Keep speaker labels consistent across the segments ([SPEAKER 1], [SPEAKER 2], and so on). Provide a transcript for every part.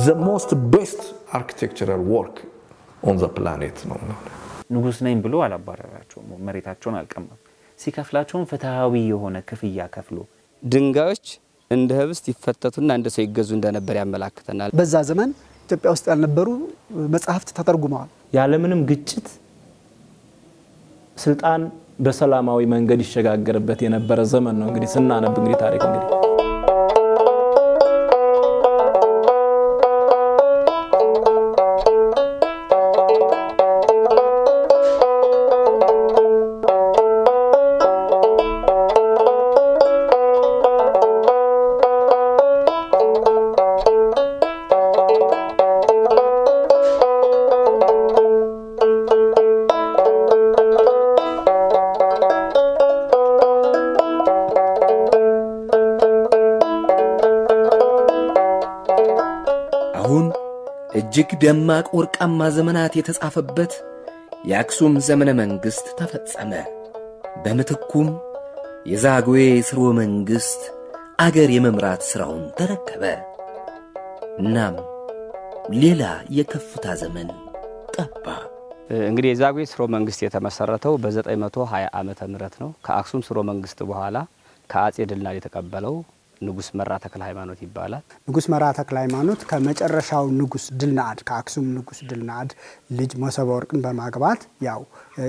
[SPEAKER 1] ዘ ሞስት ቤስት አርኪቴክቸራል ወርክ ኦን ዘ ፕላኔት ነው።
[SPEAKER 2] ንጉስ ነኝ ብሎ አላባረራቸውም፣ መሬታቸውን አልቀማም። ሲከፍላቸውም ፍትሐዊ የሆነ ክፍያ ከፍሎ
[SPEAKER 3] ድንጋዮች እንደ ህብስት ይፈተቱና እንደ ሰው ይገዙ እንደነበር ያመላክተናል።
[SPEAKER 4] በዛ ዘመን ኢትዮጵያ ውስጥ ያልነበሩ መጽሐፍት ተተርጉመዋል።
[SPEAKER 5] ያለምንም ግጭት ስልጣን በሰላማዊ መንገድ ይሸጋገርበት የነበረ ዘመን ነው። እንግዲህ ስናነብ እንግዲህ ታሪክ እንግዲህ
[SPEAKER 6] አሁን እጅግ ደማቅ ወርቃማ ዘመናት የተጻፈበት የአክሱም ዘመነ መንግሥት ተፈጸመ። በምትኩም የዛግዌ ሥርወ መንግሥት አገር የመምራት ሥራውን ተረከበ። እናም ሌላ የከፍታ ዘመን ጠባ።
[SPEAKER 3] እንግዲህ የዛጉዌ ስርወ መንግስት የተመሰረተው በ920 ዓመተ ምህረት ነው። ከአክሱም ስርወ መንግስት በኋላ ከአጼ ድልናድ የተቀበለው ንጉስ መራ ተክለ ሃይማኖት ይባላል።
[SPEAKER 4] ንጉስ መርዓ ተክለ ሃይማኖት ከመጨረሻው ንጉስ ድልናድ ከአክሱም ንጉስ ድልናድ ልጅ መሶበ ወርቅን በማግባት ያው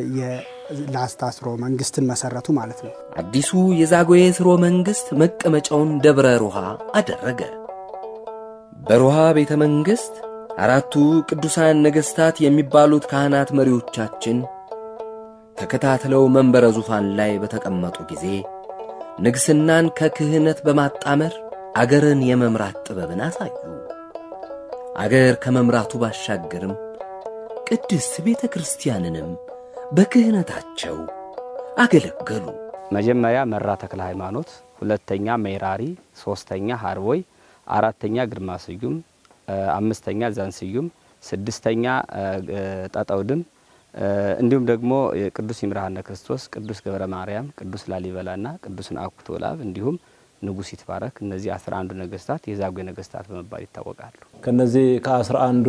[SPEAKER 4] የላስታ ስርወ መንግስትን መሰረቱ ማለት ነው።
[SPEAKER 6] አዲሱ የዛግዌ ሥርወ መንግሥት መቀመጫውን ደብረ ሮሃ አደረገ። በሮሃ ቤተ መንግሥት አራቱ ቅዱሳን ነገሥታት የሚባሉት ካህናት መሪዎቻችን ተከታትለው መንበረ ዙፋን ላይ በተቀመጡ ጊዜ ንግሥናን ከክህነት በማጣመር አገርን የመምራት ጥበብን አሳዩ። አገር ከመምራቱ ባሻገርም ቅድስት ቤተ ክርስቲያንንም በክህነታቸው አገለገሉ።
[SPEAKER 3] መጀመሪያ መራ ተክለ ሃይማኖት፣ ሁለተኛ ሜራሪ፣ ሶስተኛ ሀርቦይ፣ አራተኛ ግርማ ስዩም፣ አምስተኛ ዛንስዩም፣ ስድስተኛ ጠጠውድም እንዲሁም ደግሞ ቅዱስ ይምርሃነ ክርስቶስ፣ ቅዱስ ገብረ ማርያም፣ ቅዱስ ላሊበላና ቅዱስ ናኩቶ ለአብ እንዲሁም ንጉሥ ይትባረክ እነዚህ አስራ አንዱ ነገስታት የዛጉዌ ነገስታት በመባል ይታወቃሉ።
[SPEAKER 5] ከነዚህ ከአስራ አንዱ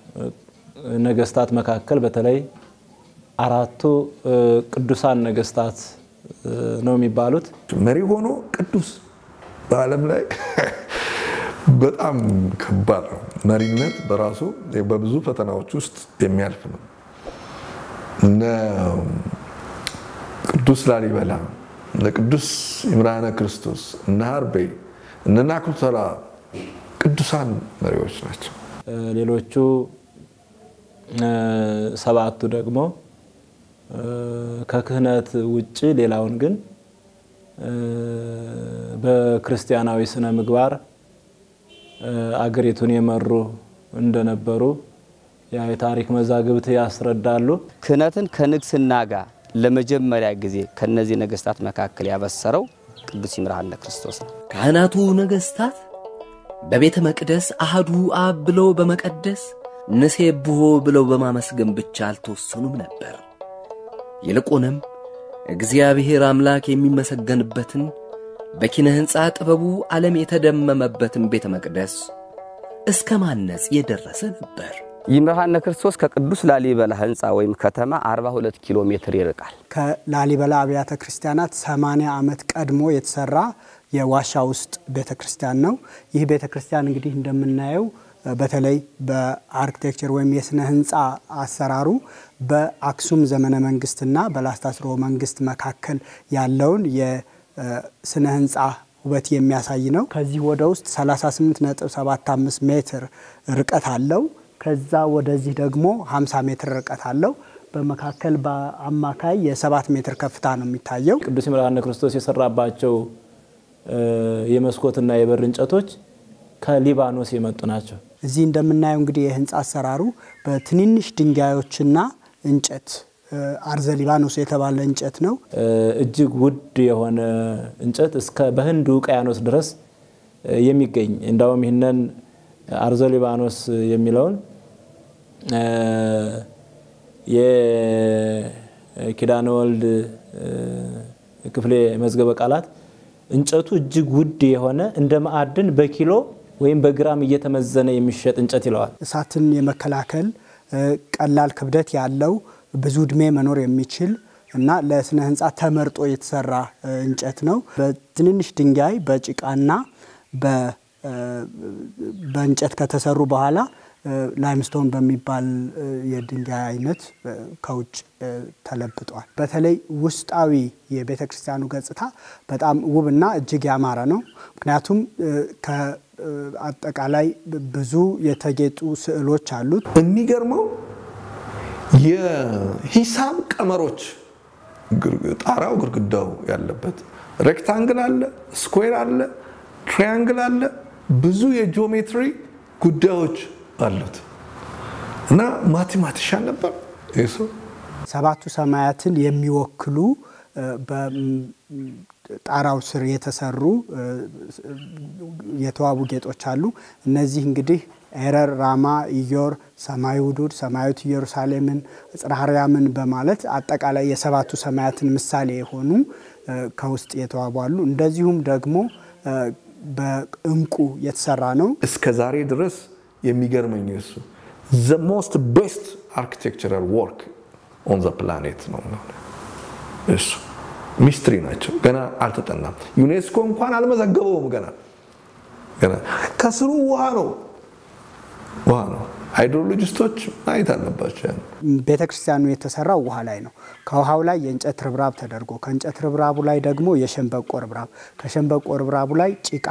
[SPEAKER 5] ነገስታት መካከል በተለይ አራቱ ቅዱሳን ነገስታት ነው የሚባሉት።
[SPEAKER 1] መሪ ሆኖ ቅዱስ በዓለም ላይ በጣም ከባድ ነው። መሪነት በራሱ በብዙ ፈተናዎች ውስጥ የሚያልፍ ነው። እነ ቅዱስ ላሊበላ፣ እነ ቅዱስ ይምርሃነ ክርስቶስ፣ እነ ሀርቤ፣ እነ ናኩቶ ለአብ ቅዱሳን መሪዎች ናቸው።
[SPEAKER 5] ሌሎቹ ሰባቱ ደግሞ ከክህነት ውጭ ሌላውን ግን በክርስቲያናዊ ስነ ምግባር አገሪቱን የመሩ እንደነበሩ ያ የታሪክ መዛግብት ያስረዳሉ።
[SPEAKER 3] ክህነትን ከንግስና ጋር ለመጀመሪያ ጊዜ ከነዚህ ነገስታት መካከል ያበሰረው ቅዱስ ይምርሃነ ክርስቶስ ነው።
[SPEAKER 6] ካህናቱ ነገሥታት በቤተ መቅደስ አህዱ አብ ብለው በመቀደስ ንሴብሖ ብለው በማመስገን ብቻ አልተወሰኑም ነበር። ይልቁንም እግዚአብሔር አምላክ የሚመሰገንበትን በኪነ ሕንፃ ጥበቡ ዓለም የተደመመበትን ቤተ መቅደስ እስከ ማነጽ የደረሰ ነበር።
[SPEAKER 3] ይምርሃነ ክርስቶስ ከቅዱስ ላሊበላ ህንፃ ወይም ከተማ 42 ኪሎ ሜትር ይርቃል።
[SPEAKER 4] ከላሊበላ አብያተ ክርስቲያናት 80 ዓመት ቀድሞ የተሰራ የዋሻ ውስጥ ቤተ ክርስቲያን ነው። ይህ ቤተ ክርስቲያን እንግዲህ እንደምናየው በተለይ በአርኪቴክቸር ወይም የስነ ህንፃ አሰራሩ በአክሱም ዘመነ መንግስትና በላስታ ስርወ መንግስት መካከል ያለውን የስነ ህንፃ ውበት የሚያሳይ ነው። ከዚህ ወደ ውስጥ 38.75 ሜትር ርቀት አለው። ከዛ ወደዚህ ደግሞ 50 ሜትር ርቀት አለው። በመካከል በአማካይ የሰባት ሜትር ከፍታ ነው የሚታየው።
[SPEAKER 5] ቅዱስ ይምርሃነ ክርስቶስ የሰራባቸው የመስኮትና የበር እንጨቶች ከሊባኖስ የመጡ ናቸው።
[SPEAKER 4] እዚህ እንደምናየው እንግዲህ የህንፃ አሰራሩ በትንንሽ ድንጋዮችና እንጨት አርዘ ሊባኖስ የተባለ እንጨት ነው።
[SPEAKER 5] እጅግ ውድ የሆነ እንጨት እስከ በህንድ ውቅያኖስ ድረስ የሚገኝ እንዳውም ይህንን አርዘ ሊባኖስ የሚለውን የኪዳነ ወልድ ክፍሌ መዝገበ ቃላት እንጨቱ እጅግ ውድ የሆነ እንደ ማዕድን በኪሎ ወይም በግራም እየተመዘነ የሚሸጥ እንጨት ይለዋል።
[SPEAKER 4] እሳትን የመከላከል ቀላል ክብደት ያለው ብዙ እድሜ መኖር የሚችል እና ለስነ ህንፃ ተመርጦ የተሰራ እንጨት ነው። በትንንሽ ድንጋይ በጭቃና በእንጨት ከተሰሩ በኋላ ላይምስቶን በሚባል የድንጋይ አይነት ከውጭ ተለብጧል። በተለይ ውስጣዊ የቤተ ክርስቲያኑ ገጽታ በጣም ውብና እጅግ ያማረ ነው። ምክንያቱም ከአጠቃላይ ብዙ የተጌጡ ስዕሎች አሉት።
[SPEAKER 1] የሚገርመው የሂሳብ ቀመሮች ጣራው ግድግዳው ያለበት ሬክታንግል አለ፣ ስኩዌር አለ፣ ትሪያንግል አለ። ብዙ የጂኦሜትሪ ጉዳዮች አሉት እና ማቴማቲሻን ነበር ይህ ሰው።
[SPEAKER 4] ሰባቱ ሰማያትን የሚወክሉ በጣራው ስር የተሰሩ የተዋቡ ጌጦች አሉ። እነዚህ እንግዲህ ኤረር፣ ራማ፣ ኢዮር፣ ሰማይ ውዱድ፣ ሰማያዊት ኢየሩሳሌምን፣ ጽርሐ አርያምን በማለት አጠቃላይ የሰባቱ ሰማያትን ምሳሌ የሆኑ ከውስጥ የተዋቡ አሉ። እንደዚሁም ደግሞ በእንቁ የተሰራ ነው።
[SPEAKER 1] እስከ ዛሬ ድረስ የሚገርመኝ እሱ ዘ ሞስት ቤስት አርኪቴክቸራል ወርክ ኦን ዘ ፕላኔት ነው። እሱ ሚስትሪ ናቸው። ገና አልተጠናም። ዩኔስኮ እንኳን አልመዘገበውም። ገና ገና ከስሩ ውሃ ነው ውሃ ነው። ሃይድሮሎጂስቶች ማየት አለባቸው። ያን
[SPEAKER 4] ቤተ ክርስቲያኑ የተሰራው ውሃ ላይ ነው። ከውሃው ላይ የእንጨት ርብራብ ተደርጎ ከእንጨት ርብራቡ ላይ ደግሞ የሸንበቆ ርብራብ ከሸንበቆ ርብራቡ ላይ ጭቃ፣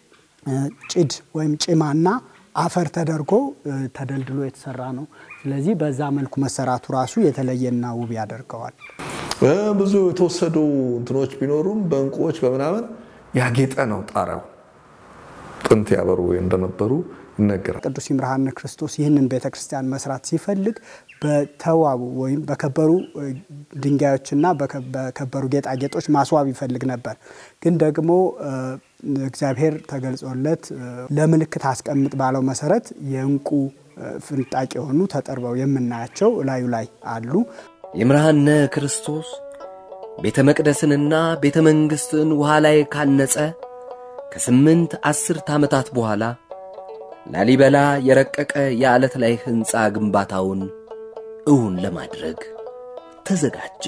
[SPEAKER 4] ጭድ ወይም ጭማና አፈር ተደርጎ ተደልድሎ የተሰራ ነው። ስለዚህ በዛ መልኩ መሰራቱ ራሱ የተለየና ውብ ያደርገዋል።
[SPEAKER 1] ብዙ የተወሰዱ እንትኖች ቢኖሩም በእንቁዎች በምናምን ያጌጠ ነው ጣሪያው። ጥንት ያበሩ እንደነበሩ ይነገራል።
[SPEAKER 4] ቅዱስ ይምርሃነ ክርስቶስ ይህንን ቤተ ክርስቲያን መስራት ሲፈልግ በተዋቡ ወይም በከበሩ ድንጋዮችና በከበሩ ጌጣጌጦች ማስዋብ ይፈልግ ነበር። ግን ደግሞ እግዚአብሔር ተገልጾለት ለምልክት አስቀምጥ ባለው መሰረት የእንቁ ፍንጣቂ የሆኑ ተጠርበው የምናያቸው እላዩ ላይ አሉ።
[SPEAKER 6] ይምርሃነ ክርስቶስ ቤተ መቅደስንና ቤተ መንግሥትን ውሃ ላይ ካነጸ ከስምንት አስርት ዓመታት በኋላ ላሊበላ የረቀቀ የዓለት ላይ ሕንፃ ግንባታውን እውን ለማድረግ ተዘጋጀ።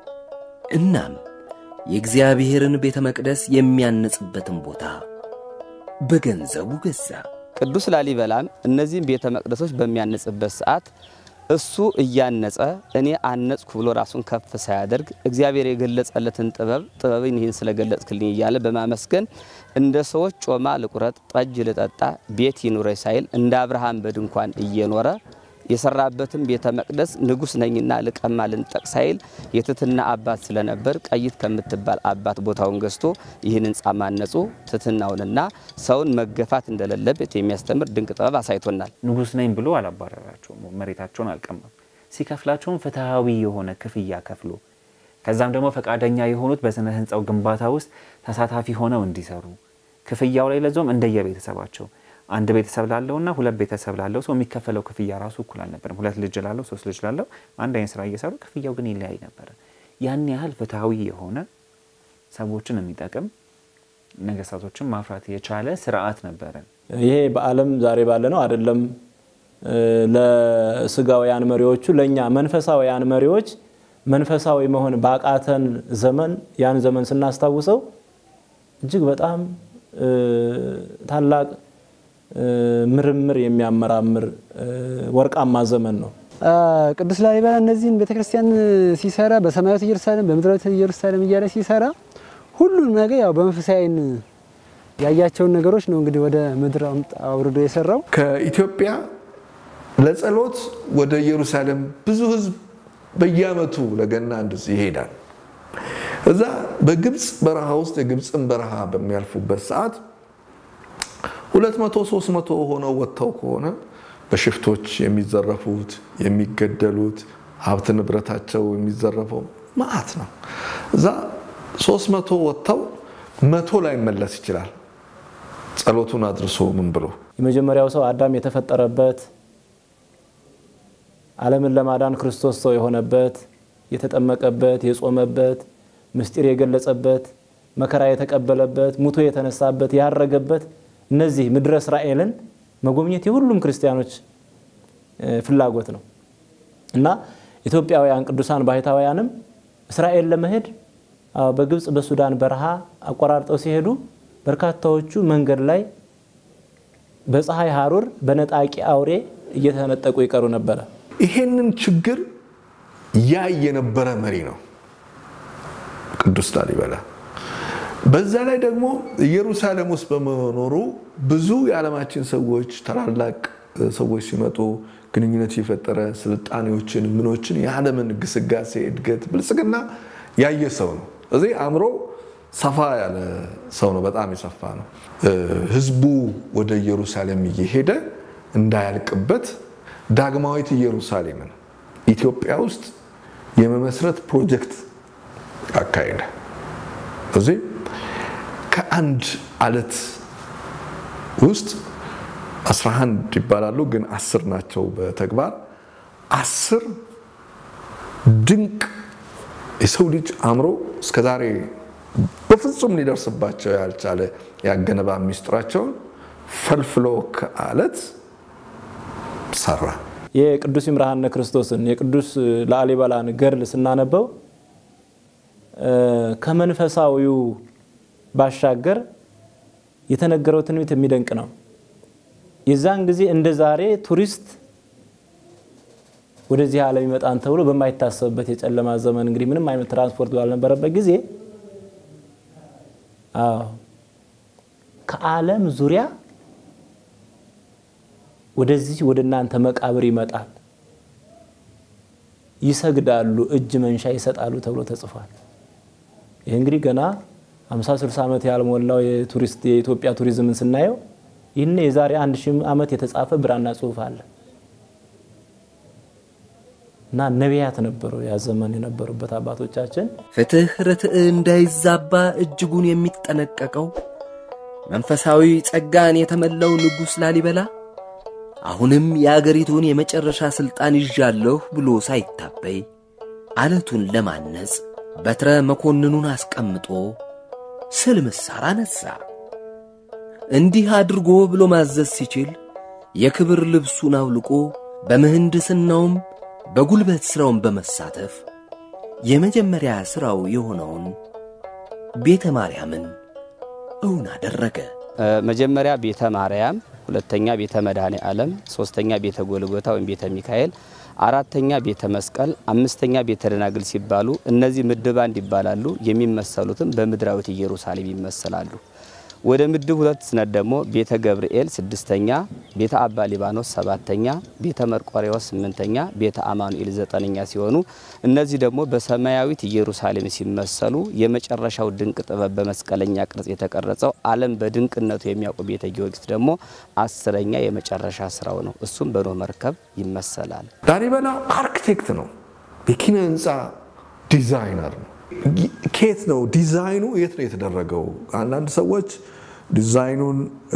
[SPEAKER 6] እናም የእግዚአብሔርን ቤተ መቅደስ የሚያንጽበትን ቦታ በገንዘቡ ገዛ።
[SPEAKER 3] ቅዱስ ላሊበላም እነዚህን ቤተ መቅደሶች በሚያንጽበት ሰዓት እሱ እያነጸ እኔ አነጽኩ ብሎ ራሱን ከፍ ሳያደርግ እግዚአብሔር የገለጸለትን ጥበብ ጥበብን ይህን ስለገለጽክልኝ እያለ በማመስገን እንደ ሰዎች ጮማ ልቁረጥ፣ ጠጅ ልጠጣ፣ ቤት ይኑረኝ ሳይል እንደ አብርሃም በድንኳን እየኖረ የሰራበትም ቤተ መቅደስ ንጉሥ ነኝና ልቀማ ልንጠቅ ሳይል የትትና አባት ስለነበር ቀይት ከምትባል አባት ቦታውን ገዝቶ ይህን ሕንፃ ማነጹ ትትናውንና ሰውን መገፋት እንደሌለበት የሚያስተምር ድንቅ ጥበብ አሳይቶናል።
[SPEAKER 2] ንጉሥ ነኝ ብሎ አላባረራቸውም፣ መሬታቸውን አልቀማም። ሲከፍላቸውም ፍትሐዊ የሆነ ክፍያ ከፍሎ ከዛም ደግሞ ፈቃደኛ የሆኑት በስነ ህንፃው ግንባታ ውስጥ ተሳታፊ ሆነው እንዲሰሩ ክፍያው ላይ ለዞም እንደየቤተሰባቸው አንድ ቤተሰብ ላለውና ሁለት ቤተሰብ ላለው ሰው የሚከፈለው ክፍያ ራሱ እኩል አልነበርም። ሁለት ልጅ ላለው ሶስት ልጅ ላለው አንድ አይነት ስራ እየሰሩ ክፍያው ግን ይለያይ ነበረ። ያን ያህል ፍትሐዊ የሆነ ሰዎችን የሚጠቅም ነገስታቶችን ማፍራት የቻለ ስርዓት ነበረ።
[SPEAKER 5] ይሄ በዓለም ዛሬ ባለ ነው አይደለም። ለስጋውያን መሪዎቹ ለእኛ መንፈሳውያን መሪዎች መንፈሳዊ መሆን ባቃተን ዘመን ያን ዘመን ስናስታውሰው እጅግ በጣም ታላቅ ምርምር የሚያመራምር ወርቃማ ዘመን ነው።
[SPEAKER 7] ቅዱስ ላሊበላ እነዚህን ቤተክርስቲያን ሲሰራ በሰማያዊት ኢየሩሳሌም በምድራዊት ኢየሩሳሌም እያለ ሲሰራ ሁሉም ነገር ያው በመንፈሳዊ ዓይን ያያቸውን ነገሮች ነው እንግዲህ ወደ ምድር አውርዶ የሰራው።
[SPEAKER 1] ከኢትዮጵያ ለጸሎት ወደ ኢየሩሳሌም ብዙ ህዝብ በየአመቱ ለገና እንደዚህ ይሄዳል። እዛ በግብፅ በረሃ ውስጥ የግብፅን በረሃ በሚያልፉበት ሰዓት ሁለት መቶ ሶስት መቶ ሆነው ወጥተው ከሆነ በሽፍቶች የሚዘረፉት የሚገደሉት ሀብት ንብረታቸው የሚዘረፈው መዓት ነው። እዛ ሶስት መቶ ወጥተው መቶ ላይ መለስ ይችላል። ጸሎቱን አድርሶ ምን ብሎ
[SPEAKER 5] የመጀመሪያው ሰው አዳም የተፈጠረበት ዓለምን ለማዳን ክርስቶስ ሰው የሆነበት የተጠመቀበት የጾመበት ምስጢር የገለጸበት መከራ የተቀበለበት ሙቶ የተነሳበት ያረገበት እነዚህ ምድረ እስራኤልን መጎብኘት የሁሉም ክርስቲያኖች ፍላጎት ነው እና ኢትዮጵያውያን ቅዱሳን ባህታውያንም እስራኤል ለመሄድ በግብፅ በሱዳን በረሃ አቆራርጠው ሲሄዱ በርካታዎቹ መንገድ ላይ በፀሐይ ሐሩር በነጣቂ አውሬ እየተነጠቁ ይቀሩ ነበረ።
[SPEAKER 1] ይሄንን ችግር ያይ የነበረ መሪ ነው ቅዱስ ላሊበላ። በዛ ላይ ደግሞ ኢየሩሳሌም ውስጥ በመኖሩ ብዙ የዓለማችን ሰዎች ታላላቅ ሰዎች ሲመጡ ግንኙነት የፈጠረ ስልጣኔዎችን ምኖችን የዓለምን ግስጋሴ፣ እድገት፣ ብልጽግና ያየ ሰው ነው። እዚህ አእምሮ ሰፋ ያለ ሰው ነው። በጣም የሰፋ ነው። ህዝቡ ወደ ኢየሩሳሌም እየሄደ እንዳያልቅበት ዳግማዊት ኢየሩሳሌምን ኢትዮጵያ ውስጥ የመመስረት ፕሮጀክት አካሄደ። እዚህ ከአንድ አለት ውስጥ 11 ይባላሉ፣ ግን አስር ናቸው በተግባር አስር ድንቅ የሰው ልጅ አእምሮ እስከዛሬ በፍጹም ሊደርስባቸው ያልቻለ ያገነባ ሚስጥራቸውን ፈልፍሎ ከአለት ሰራ።
[SPEAKER 5] የቅዱስ ይምርሃነ ክርስቶስን የቅዱስ ላሊበላን ገድል ስናነበው ከመንፈሳዊው ባሻገር የተነገረው ትንቢት የሚደንቅ ነው። የዛን ጊዜ እንደ ዛሬ ቱሪስት ወደዚህ ዓለም ይመጣን ተብሎ በማይታሰብበት የጨለማ ዘመን እንግዲህ ምንም አይነት ትራንስፖርት ባልነበረበት ጊዜ አዎ ከዓለም ዙሪያ ወደዚህ ወደ እናንተ መቃብር ይመጣል፣ ይሰግዳሉ፣ እጅ መንሻ ይሰጣሉ ተብሎ ተጽፏል። ይህ እንግዲህ ገና 50 60 ዓመት ያልሞላው የቱሪስት የኢትዮጵያ ቱሪዝምን ስናየው ይህን የዛሬ አንድ ሺህ ዓመት የተጻፈ ብራና ጽሑፍ አለ እና ነቢያት ነበሩ ያ ዘመን የነበሩበት አባቶቻችን።
[SPEAKER 6] ፍትሕ ርትዕ እንዳይዛባ እጅጉን የሚጠነቀቀው መንፈሳዊ ጸጋን የተመላው ንጉሥ ላሊበላ አሁንም የአገሪቱን የመጨረሻ ሥልጣን ይዣለሁ ብሎ ሳይታበይ አለቱን ለማነጽ በትረ መኮንኑን አስቀምጦ ስል ምሳር አነሳ። እንዲህ አድርጎ ብሎ ማዘዝ ሲችል የክብር ልብሱን አውልቆ በምህንድስናውም በጉልበት ሥራውን በመሳተፍ የመጀመሪያ ሥራው የሆነውን ቤተ ማርያምን እውን አደረገ።
[SPEAKER 3] መጀመሪያ ቤተ ማርያም፣ ሁለተኛ ቤተ መድኃኔ ዓለም፣ ሶስተኛ ቤተ ጎልጎታ ወይም ቤተ ሚካኤል፣ አራተኛ ቤተ መስቀል፣ አምስተኛ ቤተ ደናግል ሲባሉ እነዚህ ምድብ አንድ ይባላሉ። የሚመሰሉትም በምድራዊት ኢየሩሳሌም ይመሰላሉ። ወደ ምድብ ሁለት ስነት ደግሞ ቤተ ገብርኤል ስድስተኛ፣ ቤተ አባ ሊባኖስ ሰባተኛ፣ ቤተ መርቆሬዎስ ስምንተኛ፣ ቤተ አማኑኤል ዘጠነኛ ሲሆኑ እነዚህ ደግሞ በሰማያዊት ኢየሩሳሌም ሲመሰሉ የመጨረሻው ድንቅ ጥበብ በመስቀለኛ ቅርጽ የተቀረጸው ዓለም በድንቅነቱ የሚያውቁ ቤተ ጊዮርጊስ ደግሞ አስረኛ የመጨረሻ ስራው ነው። እሱም በኖህ መርከብ ይመሰላል።
[SPEAKER 1] ላሊበላ አርክቴክት ነው፣ የኪነ ህንፃ ዲዛይነር ነው። ከየት ነው ዲዛይኑ? የት ነው የተደረገው? አንዳንድ ሰዎች ዲዛይኑን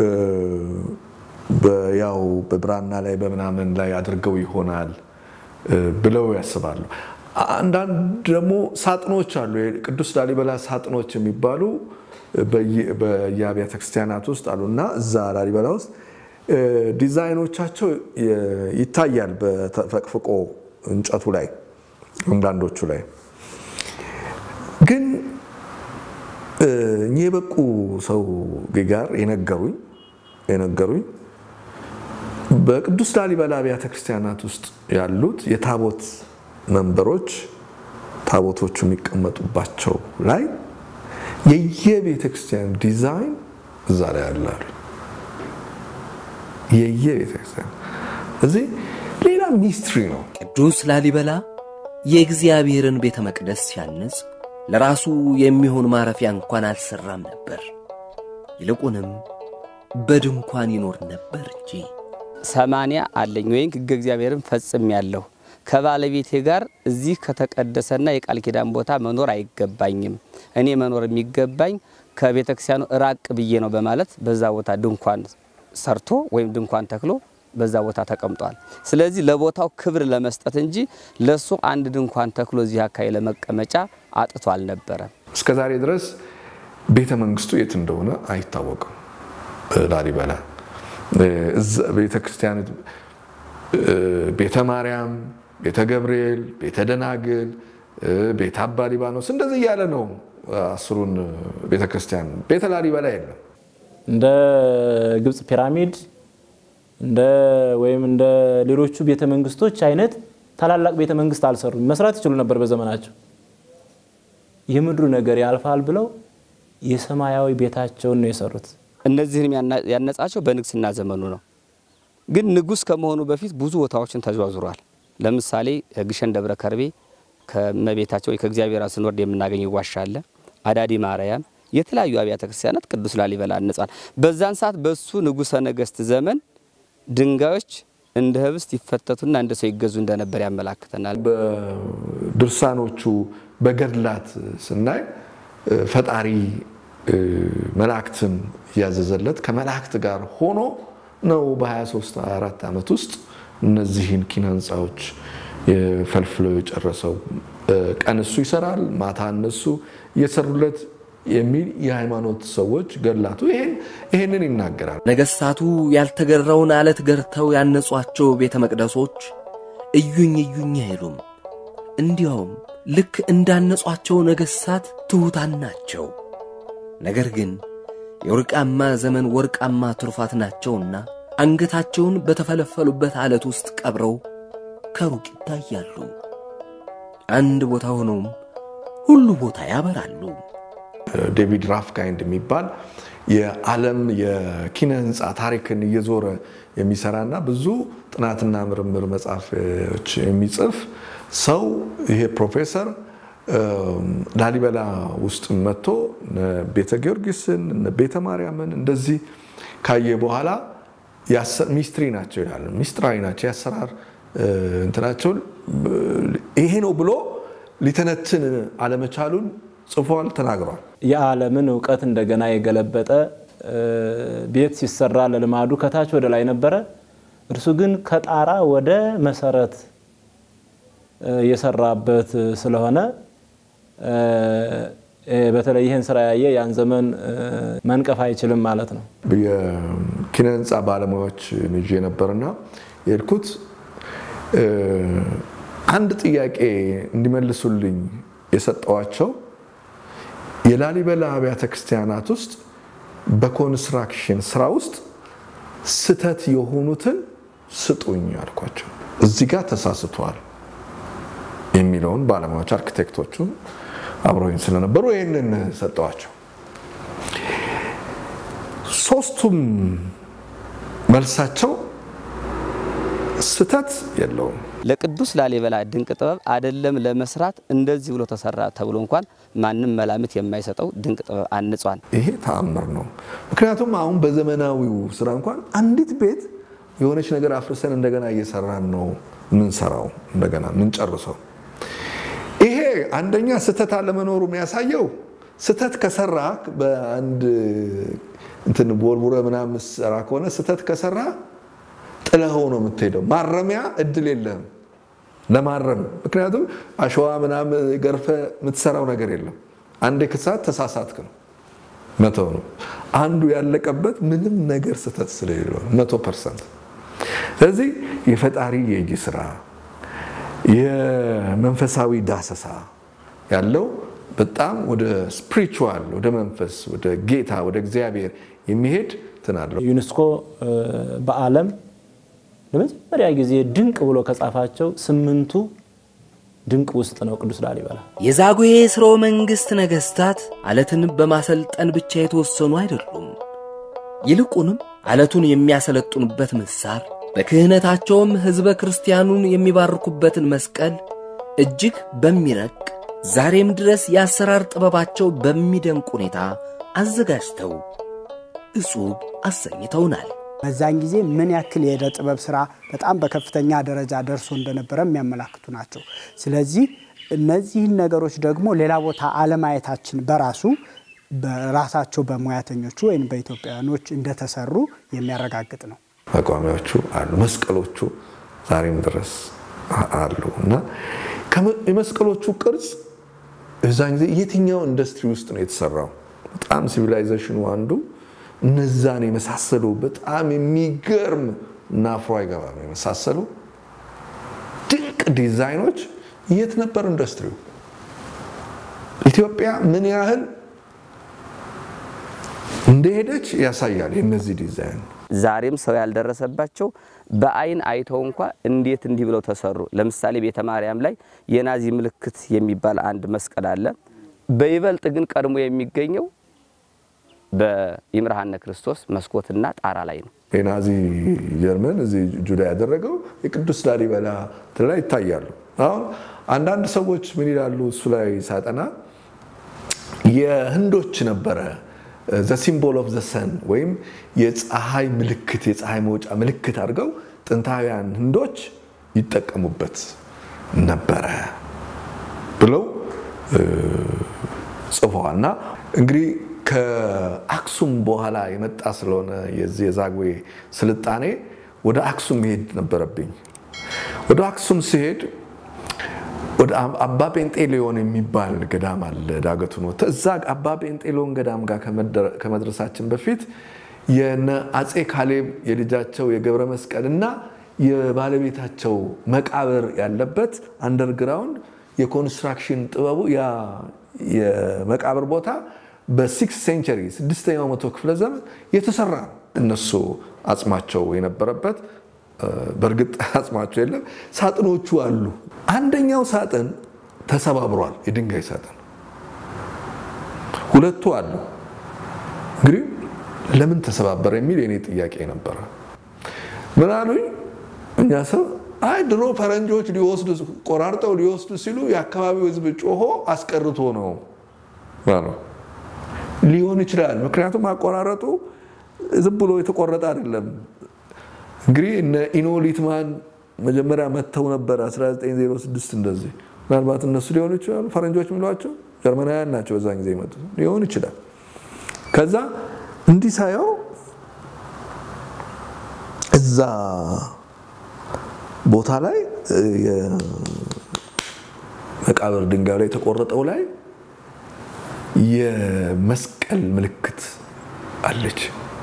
[SPEAKER 1] ያው በብራና ላይ በምናምን ላይ አድርገው ይሆናል ብለው ያስባሉ። አንዳንድ ደግሞ ሳጥኖች አሉ፣ የቅዱስ ላሊበላ ሳጥኖች የሚባሉ በየአብያተ ክርስቲያናት ውስጥ አሉ እና እዛ ላሊበላ ውስጥ ዲዛይኖቻቸው ይታያል በተፈቅፍቆ እንጨቱ ላይ አንዳንዶቹ ላይ ግን እኚህ የበቁ ሰው ጋር የነገሩኝ የነገሩኝ በቅዱስ ላሊበላ አብያተ ክርስቲያናት ውስጥ ያሉት የታቦት መንበሮች ታቦቶቹ የሚቀመጡባቸው ላይ የየቤተ ክርስቲያን ዲዛይን እዛ ላይ ያላሉ የየቤተ ክርስቲያን እዚህ ሌላ ሚስትሪ ነው።
[SPEAKER 6] ቅዱስ ላሊበላ የእግዚአብሔርን ቤተ መቅደስ ሲያንጽ ለራሱ የሚሆን ማረፊያ እንኳን አልሰራም ነበር። ይልቁንም በድንኳን ይኖር ነበር እንጂ።
[SPEAKER 3] ሰማንያ አለኝ ወይም ሕገ እግዚአብሔርን ፈጽም ያለሁ ከባለቤቴ ጋር እዚህ ከተቀደሰና የቃል ኪዳን ቦታ መኖር አይገባኝም። እኔ መኖር የሚገባኝ ከቤተ ክርስቲያኑ ራቅ ብዬ ነው በማለት በዛ ቦታ ድንኳን ሰርቶ ወይም ድንኳን ተክሎ በዛ ቦታ ተቀምጧል። ስለዚህ ለቦታው ክብር ለመስጠት እንጂ ለሱ አንድ ድንኳን ተክሎ እዚህ አካባቢ ለመቀመጫ አጥቶ አልነበረም።
[SPEAKER 1] እስከ ዛሬ ድረስ ቤተ መንግስቱ የት እንደሆነ አይታወቅም። ላሊበላ ቤተ ክርስቲያን ቤተ ማርያም፣ ቤተ ገብርኤል፣ ቤተ ደናግል፣ ቤተ አባ ሊባኖስ እንደዚህ እያለ ነው አስሩን ቤተ ክርስቲያን። ቤተ ላሊበላ የለም።
[SPEAKER 5] እንደ ግብፅ ፒራሚድ እንደ ወይም እንደ ሌሎቹ ቤተ መንግስቶች አይነት ታላላቅ ቤተ መንግስት አልሰሩም። መስራት ይችሉ ነበር በዘመናቸው። የምድሩ ነገር ያልፋል ብለው የሰማያዊ ቤታቸውን ነው የሰሩት።
[SPEAKER 3] እነዚህንም ያነጻቸው በንግስና ዘመኑ ነው። ግን ንጉስ ከመሆኑ በፊት ብዙ ቦታዎችን ተዘዋዝሯል። ለምሳሌ ግሸን ደብረ ከርቤ ከመቤታቸው ወይ ከእግዚአብሔር ስንወርድ የምናገኘው ዋሻ አለ። አዳዲ ማርያም፣ የተለያዩ አብያተ ክርስቲያናት ቅዱስ ላሊበላ አንጻል። በዛን ሰዓት በሱ ንጉሰ ነገስት ዘመን ድንጋዮች እንደ ህብስት ይፈተቱና እንደ ሰው ይገዙ እንደነበር ያመላክተናል።
[SPEAKER 1] በድርሳኖቹ በገድላት ስናይ ፈጣሪ መላእክትን እያዘዘለት ከመላእክት ጋር ሆኖ ነው በ23 24 ዓመት ውስጥ እነዚህን ኪነ ህንፃዎች ፈልፍሎ የጨረሰው። ቀን እሱ ይሰራል፣ ማታ እነሱ እየሰሩለት የሚል የሃይማኖት ሰዎች ገድላቱ ይሄንን ይናገራል።
[SPEAKER 6] ነገሥታቱ ያልተገራውን አለት ገርተው ያነጿቸው ቤተ መቅደሶች እዩኝ እዩኝ አይሉም። እንዲያውም ልክ እንዳነጿቸው ነገሥታት ትሑታን ናቸው። ነገር ግን የወርቃማ ዘመን ወርቃማ ትሩፋት ናቸውና አንገታቸውን በተፈለፈሉበት አለት ውስጥ ቀብረው ከሩቅ ይታያሉ። አንድ ቦታ ሆነውም ሁሉ ቦታ ያበራሉ።
[SPEAKER 1] ዴቪድ ራፍካይንድ የሚባል የዓለም የኪነ ህንፃ ታሪክን እየዞረ የሚሰራና ብዙ ጥናትና ምርምር መጽሐፎች የሚጽፍ ሰው ይሄ ፕሮፌሰር ላሊበላ ውስጥ መጥቶ ቤተ ጊዮርጊስን ቤተ ማርያምን እንደዚህ ካየ በኋላ ሚስትሪ ናቸው ይላል። ሚስጥራዊ ናቸው የአሰራር እንትናቸውን ይሄ ነው ብሎ ሊተነትን አለመቻሉን ጽፏል፣ ተናግሯል።
[SPEAKER 5] የዓለምን እውቀት እንደገና የገለበጠ ቤት ሲሰራ ለልማዱ ከታች ወደ ላይ ነበረ። እርሱ ግን ከጣራ ወደ መሰረት የሰራበት ስለሆነ በተለይ ይህን ስራ ያየ ያን ዘመን መንቀፍ አይችልም ማለት ነው።
[SPEAKER 1] የኪነ ህንፃ ባለሙያዎች ይዤ ነበርና የሄድኩት አንድ ጥያቄ እንዲመልሱልኝ የሰጠዋቸው የላሊበላ አብያተ ክርስቲያናት ውስጥ በኮንስትራክሽን ስራ ውስጥ ስተት የሆኑትን ስጡኝ አልኳቸው። እዚህ ጋር ተሳስተዋል የሚለውን ባለሙያዎች አርኪቴክቶቹ አብረውኝ ስለነበሩ ይህንን ሰጠዋቸው። ሶስቱም መልሳቸው ስተት የለውም።
[SPEAKER 3] ለቅዱስ ላሊበላ ድንቅ ጥበብ አይደለም ለመስራት እንደዚህ ብሎ ተሰራ ተብሎ እንኳን ማንም መላምት የማይሰጠው ድንቅ ጥበብ አንጿል።
[SPEAKER 1] ይሄ ተአምር ነው። ምክንያቱም አሁን በዘመናዊው ስራ እንኳን አንዲት ቤት የሆነች ነገር አፍርሰን እንደገና እየሰራን ነው ምንሰራው እንደገና ምንጨርሰው። ይሄ አንደኛ ስህተት አለመኖሩ የሚያሳየው ስህተት ከሰራ በአንድ እንትን ቦርቡረ ምናምን ሰራ ከሆነ ስህተት ከሰራ ጥለኸው ነው የምትሄደው። ማረሚያ እድል የለህም ለማረም። ምክንያቱም አሸዋ ምናምን ገርፈ የምትሰራው ነገር የለም። አንዴ ክሳት ተሳሳትክ ነው መተው ነው። አንዱ ያለቀበት ምንም ነገር ስህተት ስለሌለው መቶ ፐርሰንት። ስለዚህ የፈጣሪ የእጅ ስራ የመንፈሳዊ ዳሰሳ ያለው በጣም ወደ ስፒሪቹዋል ወደ መንፈስ ወደ ጌታ ወደ እግዚአብሔር የሚሄድ እንትን አለው።
[SPEAKER 5] ዩኔስኮ በዓለም ለመጀመሪያ ጊዜ ድንቅ ብሎ ከጻፋቸው ስምንቱ ድንቅ ውስጥ ነው ቅዱስ ላሊበላ።
[SPEAKER 6] የዛጉዌ ሥርወ መንግሥት ነገሥታት አለትን በማሰልጠን ብቻ የተወሰኑ አይደሉም። ይልቁንም አለቱን የሚያሰለጥኑበት ምሳር፣ በክህነታቸውም ሕዝበ ክርስቲያኑን የሚባርኩበትን መስቀል እጅግ በሚረቅ ዛሬም ድረስ የአሰራር ጥበባቸው በሚደንቅ ሁኔታ አዘጋጅተው እጹብ አሰኝተውናል።
[SPEAKER 4] በዛን ጊዜ ምን ያክል የዕደ ጥበብ ስራ በጣም በከፍተኛ ደረጃ ደርሶ እንደነበረ የሚያመላክቱ ናቸው። ስለዚህ እነዚህን ነገሮች ደግሞ ሌላ ቦታ አለማየታችን በራሱ በራሳቸው በሙያተኞቹ ወይም በኢትዮጵያውያኖች እንደተሰሩ የሚያረጋግጥ ነው።
[SPEAKER 1] መቋሚያዎቹ አሉ፣ መስቀሎቹ ዛሬም ድረስ አሉ እና የመስቀሎቹ ቅርጽ እዛን ጊዜ የትኛው ኢንዱስትሪ ውስጥ ነው የተሰራው? በጣም ሲቪላይዜሽኑ አንዱ እነዛን የመሳሰሉ በጣም የሚገርም እና አፍሮ አይገባም የመሳሰሉ ድንቅ ዲዛይኖች የት ነበር ኢንዱስትሪው? ኢትዮጵያ ምን ያህል እንደሄደች ያሳያል የእነዚህ ዲዛይን።
[SPEAKER 3] ዛሬም ሰው ያልደረሰባቸው በአይን አይተው እንኳ እንዴት እንዲህ ብለው ተሰሩ። ለምሳሌ ቤተ ማርያም ላይ የናዚ ምልክት የሚባል አንድ መስቀል አለ። በይበልጥ ግን ቀድሞ የሚገኘው በይምርሃነ ክርስቶስ መስኮትና ጣራ ላይ ነው።
[SPEAKER 1] የናዚ ጀርመን እዚህ ጁዳ ያደረገው የቅዱስ ላሊበላ እንትን ላይ ይታያሉ። አሁን አንዳንድ ሰዎች ምን ይላሉ እሱ ላይ ሳጠና የህንዶች ነበረ ዘ ሲምቦል ኦፍ ዘ ሰን ወይም የፀሐይ ምልክት የፀሐይ መውጫ ምልክት አድርገው ጥንታውያን ህንዶች ይጠቀሙበት ነበረ ብለው ጽፈዋል። እና እንግዲህ ከአክሱም በኋላ የመጣ ስለሆነ የዚህ የዛግዌ ስልጣኔ ወደ አክሱም መሄድ ነበረብኝ። ወደ አክሱም ሲሄድ ወደ አባ ጴንጤሌዮን የሚባል ገዳም አለ። ዳገቱን ወጥተህ እዛ አባ ጴንጤሌዮን ገዳም ጋር ከመድረሳችን በፊት የነ አፄ ካሌብ የልጃቸው የገብረ መስቀል እና የባለቤታቸው መቃብር ያለበት አንደርግራውንድ የኮንስትራክሽን ጥበቡ ያ የመቃብር ቦታ በሲክስ ሴንቸሪ ስድስተኛው መቶ ክፍለ ዘመን የተሰራ ነው። እነሱ አጽማቸው የነበረበት በእርግጥ አጽማቸው የለም፣ ሳጥኖቹ አሉ። አንደኛው ሳጥን ተሰባብሯል፣ የድንጋይ ሳጥን። ሁለቱ አሉ። እንግዲህ ለምን ተሰባበረ የሚል የኔ ጥያቄ ነበረ። ምን አሉኝ እኛ ሰው አይ ድሮ ፈረንጆች ሊወስዱ ቆራርጠው ሊወስዱ ሲሉ የአካባቢው ሕዝብ ጮሆ አስቀርቶ ነው ሊሆን ይችላል። ምክንያቱም አቆራረጡ ዝም ብሎ የተቆረጠ አይደለም። እንግዲህ እነ ኢኖ ሊትማን መጀመሪያ መጥተው ነበር 1906 እንደዚህ። ምናልባት እነሱ ሊሆኑ ይችላሉ ፈረንጆች የሚሏቸው ጀርመናውያን ናቸው በዛን ጊዜ የመጡት ሊሆን ይችላል። ከዛ እንዲህ ሳየው እዛ ቦታ ላይ የመቃብር ድንጋዩ ላይ የተቆረጠው ላይ የመስቀል ምልክት አለች።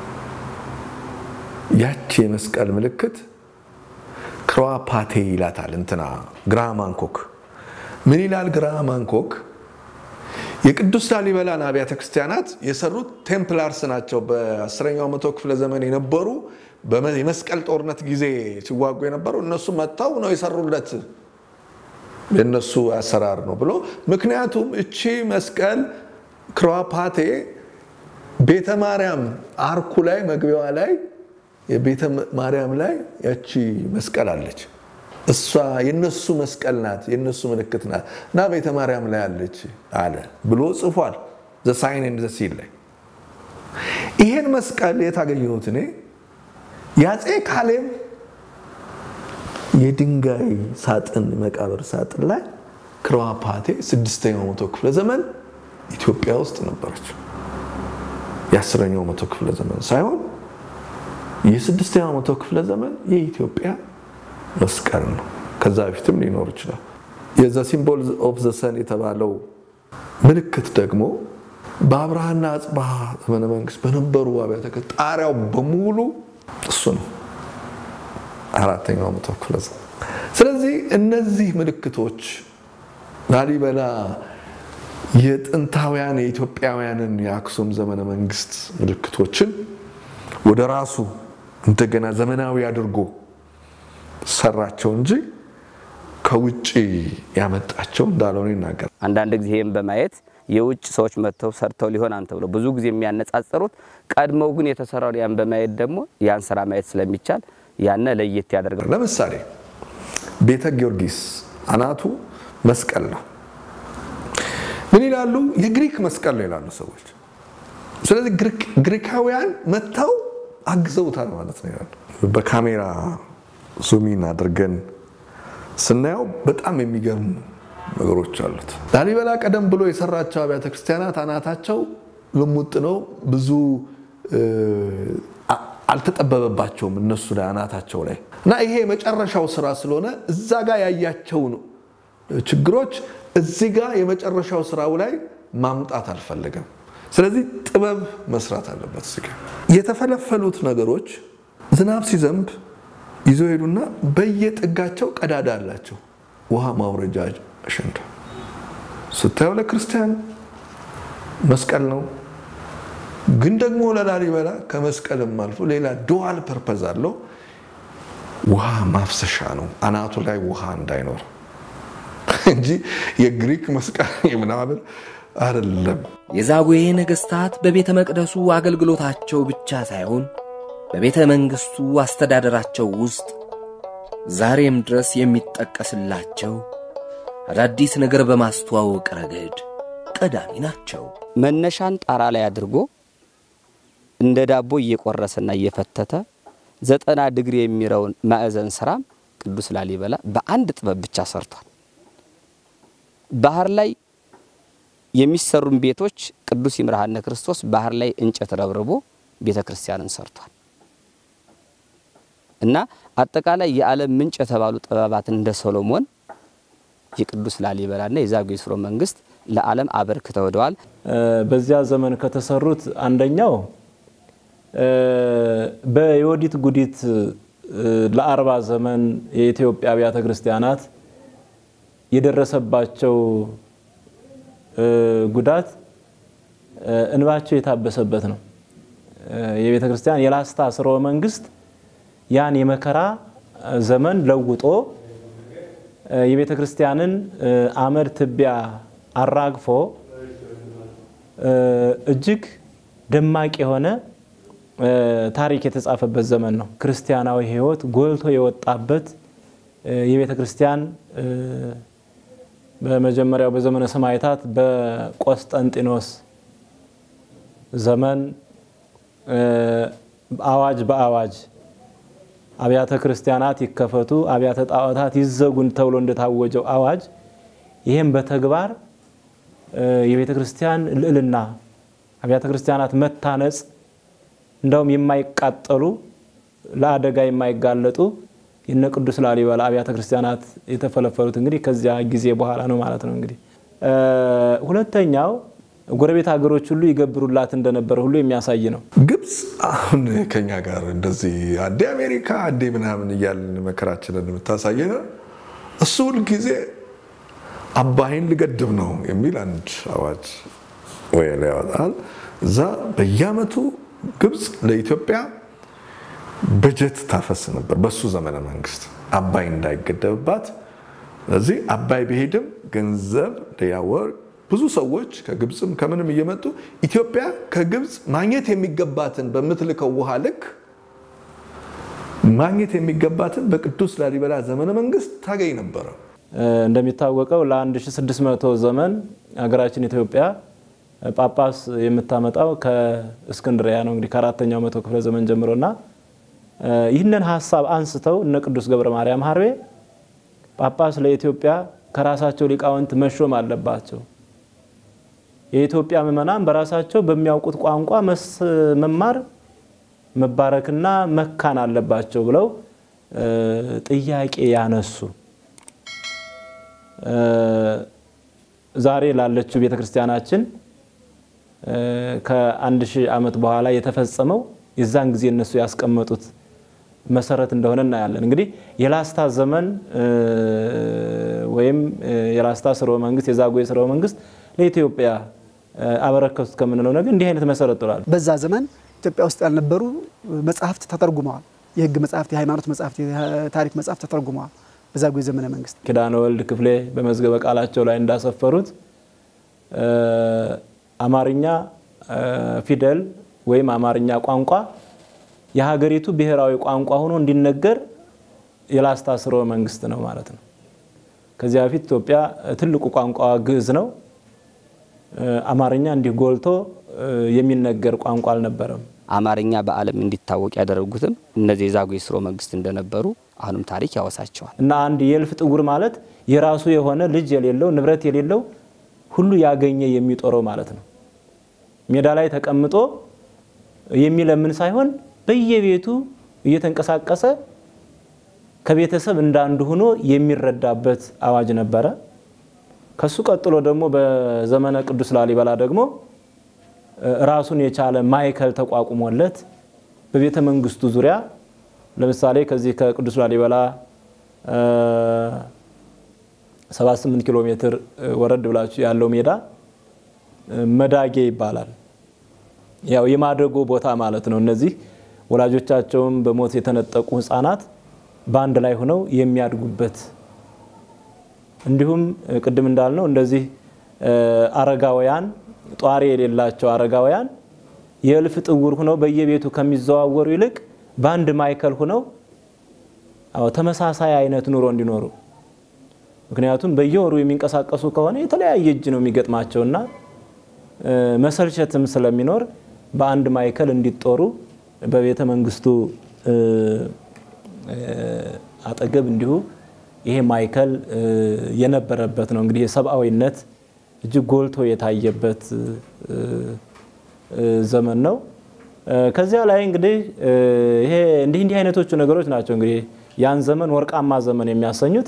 [SPEAKER 1] ያቺ የመስቀል ምልክት ክሮዋፓቴ ይላታል እንትና ግራሃም ሃንኮክ። ምን ይላል ግራሃም ሃንኮክ? የቅዱስ ላሊበላን አብያተ ክርስቲያናት የሰሩት ቴምፕላርስ ናቸው። በአስረኛው መቶ ክፍለ ዘመን የነበሩ የመስቀል ጦርነት ጊዜ ሲዋጉ የነበሩ እነሱ መጥተው ነው የሰሩለት የእነሱ አሰራር ነው ብሎ ምክንያቱም እቺ መስቀል ክሮዋፓቴ ቤተ ማርያም አርኩ ላይ መግቢያዋ ላይ የቤተ ማርያም ላይ ያቺ መስቀል አለች። እሷ የነሱ መስቀል ናት፣ የነሱ ምልክት ናት እና ቤተ ማርያም ላይ አለች አለ ብሎ ጽፏል። ዘ ሳይን ኤንድ ዘ ሲል ላይ ይሄን መስቀል የት አገኘሁት እኔ? የአፄ ካሌብ የድንጋይ ሳጥን መቃብር ሳጥን ላይ ክሮዋፓቴ ስድስተኛው መቶ ክፍለ ዘመን ኢትዮጵያ ውስጥ ነበረች። የአስረኛው መቶ ክፍለ ዘመን ሳይሆን የስድስተኛው መቶ ክፍለ ዘመን የኢትዮጵያ መስቀል ነው። ከዛ በፊትም ሊኖር ይችላል። የዛ ሲምቦል ኦፍ ዘ ሰን የተባለው ምልክት ደግሞ በአብርሃና አጽብሃ ዘመነ መንግስት በነበሩ አብያተ ክርስቲያናት ጣሪያው በሙሉ እሱ ነው። አራተኛው መቶ ክፍለ ዘመን። ስለዚህ እነዚህ ምልክቶች ላሊበላ የጥንታውያን የኢትዮጵያውያንን የአክሱም ዘመነ መንግስት ምልክቶችን ወደ ራሱ እንደገና ዘመናዊ አድርጎ ሰራቸው እንጂ ከውጭ ያመጣቸው እንዳልሆነ ይናገራል።
[SPEAKER 3] አንዳንድ ጊዜ ይህም በማየት የውጭ ሰዎች መጥተው ሰርተው ሊሆን አንተ ብለው ብዙ ጊዜ የሚያነጻጽሩት ቀድመው ግን የተሰራው ያን በማየት ደግሞ ያን ስራ ማየት ስለሚቻል ያነ ለየት ያደርጋል።
[SPEAKER 1] ለምሳሌ ቤተ ጊዮርጊስ አናቱ መስቀል ነው። ምን ይላሉ? የግሪክ መስቀል ነው ይላሉ ሰዎች። ስለዚህ ግሪካውያን መጥተው አግዘውታል ማለት ነው ይላሉ። በካሜራ ዙሚን አድርገን ስናየው በጣም የሚገርሙ ነገሮች አሉት። ላሊበላ ቀደም ብሎ የሰራቸው አብያተ ክርስቲያናት አናታቸው ልሙጥ ነው። ብዙ አልተጠበበባቸውም እነሱ ላይ አናታቸው ላይ እና ይሄ የመጨረሻው ስራ ስለሆነ እዛ ጋር ያያቸውን ችግሮች እዚህ ጋር የመጨረሻው ስራው ላይ ማምጣት አልፈለገም። ስለዚህ ጥበብ መስራት አለበት። እዚህ ጋር የተፈለፈሉት ነገሮች ዝናብ ሲዘንብ ይዘው ሄዱና በየጥጋቸው ቀዳዳ አላቸው። ውሃ ማውረጃ አሸንዳ ስታየው ለክርስቲያን መስቀል ነው፣ ግን ደግሞ ለላሊበላ ከመስቀልም አልፎ ሌላ ዱዋል ፐርፐዝ አለው። ውሃ ማፍሰሻ ነው፣ አናቱ ላይ ውሃ እንዳይኖር እንጂ የግሪክ መስቀል ምናምን አይደለም።
[SPEAKER 6] የዛጉዌ ነገሥታት በቤተ መቅደሱ አገልግሎታቸው ብቻ ሳይሆን በቤተ መንግሥቱ አስተዳደራቸው ውስጥ ዛሬም ድረስ የሚጠቀስላቸው አዳዲስ ነገር በማስተዋወቅ ረገድ ቀዳሚ ናቸው።
[SPEAKER 3] መነሻን ጣራ ላይ አድርጎ እንደ ዳቦ እየቆረሰና እየፈተተ ዘጠና ዲግሪ የሚረውን ማዕዘን ስራም ቅዱስ ላሊበላ በአንድ ጥበብ ብቻ ሰርቷል። ባህር ላይ የሚሰሩን ቤቶች ቅዱስ ይምርሃነ ክርስቶስ ባህር ላይ እንጨት ረብርቦ ቤተ ክርስቲያንን ሰርቷል እና አጠቃላይ የዓለም ምንጭ የተባሉ ጥበባትን እንደ ሶሎሞን የቅዱስ ላሊበላና የዛጉዌ ሥርወ መንግስት ለዓለም አበርክተው ሄደዋል።
[SPEAKER 5] በዚያ ዘመን ከተሰሩት አንደኛው በዮዲት ጉዲት ለአርባ ዘመን የኢትዮጵያ አብያተ ክርስቲያናት የደረሰባቸው ጉዳት እንባቸው የታበሰበት ነው። የቤተ ክርስቲያን የላስታ ሥርወ መንግስት ያን የመከራ ዘመን ለውጦ የቤተ ክርስቲያንን አመድ ትቢያ አራግፎ እጅግ ደማቅ የሆነ ታሪክ የተጻፈበት ዘመን ነው። ክርስቲያናዊ ሕይወት ጎልቶ የወጣበት የቤተ ክርስቲያን በመጀመሪያው በዘመነ ሰማዕታት በቆስጠንጢኖስ ዘመን አዋጅ በአዋጅ አብያተ ክርስቲያናት ይከፈቱ፣ አብያተ ጣዖታት ይዘጉን ተብሎ እንደታወጀው አዋጅ ይህም በተግባር የቤተ ክርስቲያን ልዕልና አብያተ ክርስቲያናት መታነጽ እንዳውም የማይቃጠሉ ለአደጋ የማይጋለጡ የነ ቅዱስ ላሊበላ አብያተ ክርስቲያናት የተፈለፈሉት እንግዲህ ከዚያ ጊዜ በኋላ ነው ማለት ነው። እንግዲህ ሁለተኛው ጎረቤት ሀገሮች ሁሉ ይገብሩላት እንደነበረ ሁሉ የሚያሳይ ነው።
[SPEAKER 1] ግብፅ አሁን ከኛ ጋር እንደዚህ አንዴ አሜሪካ አንዴ ምናምን እያልን መከራችንን የምታሳየን እሱ ሁልጊዜ አባይን ልገድብ ነው የሚል አንድ አዋጅ ወይ ያወጣል። እዛ በየአመቱ ግብፅ ለኢትዮጵያ በጀት ታፈስ ነበር በሱ ዘመነ መንግስት አባይ እንዳይገደብባት። ስለዚህ አባይ ቢሄድም ገንዘብ ያወር ብዙ ሰዎች ከግብፅም ከምንም እየመጡ ኢትዮጵያ ከግብፅ ማግኘት የሚገባትን በምትልከው ውሃ ልክ ማግኘት የሚገባትን በቅዱስ ላሊበላ ዘመነ መንግስት ታገኝ ነበረ።
[SPEAKER 5] እንደሚታወቀው ለ1600 ዘመን ሀገራችን ኢትዮጵያ ጳጳስ የምታመጣው ከእስክንድሪያ ነው። እንግዲህ ከአራተኛው መቶ ክፍለ ዘመን ጀምሮና ይህንን ሀሳብ አንስተው እነ ቅዱስ ገብረ ማርያም ሀርቤ ጳጳስ ለኢትዮጵያ ከራሳቸው ሊቃውንት መሾም አለባቸው፣ የኢትዮጵያ ምዕመናን በራሳቸው በሚያውቁት ቋንቋ መማር መባረክና መካን አለባቸው ብለው ጥያቄ ያነሱ ዛሬ ላለችው ቤተ ክርስቲያናችን ከአንድ ሺህ ዓመት በኋላ የተፈጸመው የዛን ጊዜ እነሱ ያስቀመጡት መሰረት እንደሆነ እናያለን። እንግዲህ የላስታ ዘመን ወይም የላስታ ሥርወ መንግስት የዛጉዌ ሥርወ መንግስት ለኢትዮጵያ አበረከቱት ከምንለው ነገር እንዲህ አይነት መሰረት ጥሏል።
[SPEAKER 4] በዛ ዘመን ኢትዮጵያ ውስጥ ያልነበሩ መጽሐፍት ተተርጉመዋል። የህግ መጽሐፍት፣ የሃይማኖት መጽሐፍት፣ የታሪክ መጽሐፍት ተተርጉመዋል በዛጉዌ ዘመነ መንግስት።
[SPEAKER 5] ኪዳነ ወልድ ክፍሌ በመዝገበ ቃላቸው ላይ እንዳሰፈሩት አማርኛ ፊደል ወይም አማርኛ ቋንቋ የሀገሪቱ ብሔራዊ ቋንቋ ሆኖ እንዲነገር የላስታ ሥርወ መንግስት ነው ማለት ነው። ከዚያ በፊት ኢትዮጵያ ትልቁ ቋንቋ ግዕዝ ነው። አማርኛ እንዲህ ጎልቶ የሚነገር ቋንቋ አልነበረም።
[SPEAKER 3] አማርኛ በዓለም እንዲታወቅ ያደረጉትም እነዚህ የዛጉዌ ሥርወ መንግስት እንደነበሩ አሁንም ታሪክ ያወሳቸዋል።
[SPEAKER 5] እና አንድ የእልፍ ጥጉር ማለት የራሱ የሆነ ልጅ የሌለው ንብረት የሌለው ሁሉ ያገኘ የሚጦረው ማለት ነው። ሜዳ ላይ ተቀምጦ የሚለምን ሳይሆን በየቤቱ እየተንቀሳቀሰ ከቤተሰብ እንዳንዱ ሆኖ የሚረዳበት አዋጅ ነበረ። ከሱ ቀጥሎ ደግሞ በዘመነ ቅዱስ ላሊበላ ደግሞ ራሱን የቻለ ማዕከል ተቋቁሞለት በቤተ መንግስቱ ዙሪያ ለምሳሌ ከዚህ ከቅዱስ ላሊበላ 78 ኪሎ ሜትር ወረድ ብላችሁ ያለው ሜዳ መዳጌ ይባላል። ያው የማደጎ ቦታ ማለት ነው። እነዚህ ወላጆቻቸውም በሞት የተነጠቁ ህፃናት በአንድ ላይ ሆነው የሚያድጉበት እንዲሁም ቅድም እንዳልነው እንደዚህ አረጋውያን ጧሪ የሌላቸው አረጋውያን የእልፍ ጥውር ሆነው በየቤቱ ከሚዘዋወሩ ይልቅ በአንድ ማዕከል ሆነው ተመሳሳይ አይነት ኑሮ እንዲኖሩ ምክንያቱም በየወሩ የሚንቀሳቀሱ ከሆነ የተለያየ እጅ ነው የሚገጥማቸውና መሰልቸትም ስለሚኖር በአንድ ማዕከል እንዲጦሩ በቤተ መንግስቱ አጠገብ እንዲሁ ይሄ ማዕከል የነበረበት ነው። እንግዲህ የሰብአዊነት እጅግ ጎልቶ የታየበት ዘመን ነው። ከዚያ ላይ እንግዲህ ይሄ እንዲህ እንዲህ አይነቶቹ ነገሮች ናቸው እንግዲህ ያን ዘመን ወርቃማ ዘመን የሚያሰኙት።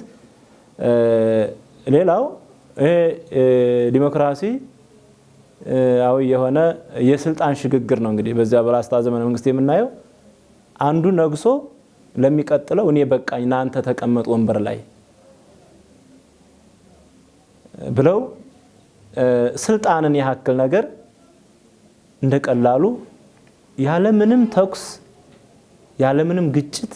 [SPEAKER 5] ሌላው ይሄ ዲሞክራሲ አዊ የሆነ የስልጣን ሽግግር ነው። እንግዲህ በዚያ በላስታ ዘመነ መንግስት የምናየው አንዱ ነግሶ ለሚቀጥለው እኔ በቃኝ እናንተ ተቀመጥ ወንበር ላይ ብለው ስልጣንን ያክል ነገር እንደቀላሉ ያለምንም ተኩስ ያለምንም ግጭት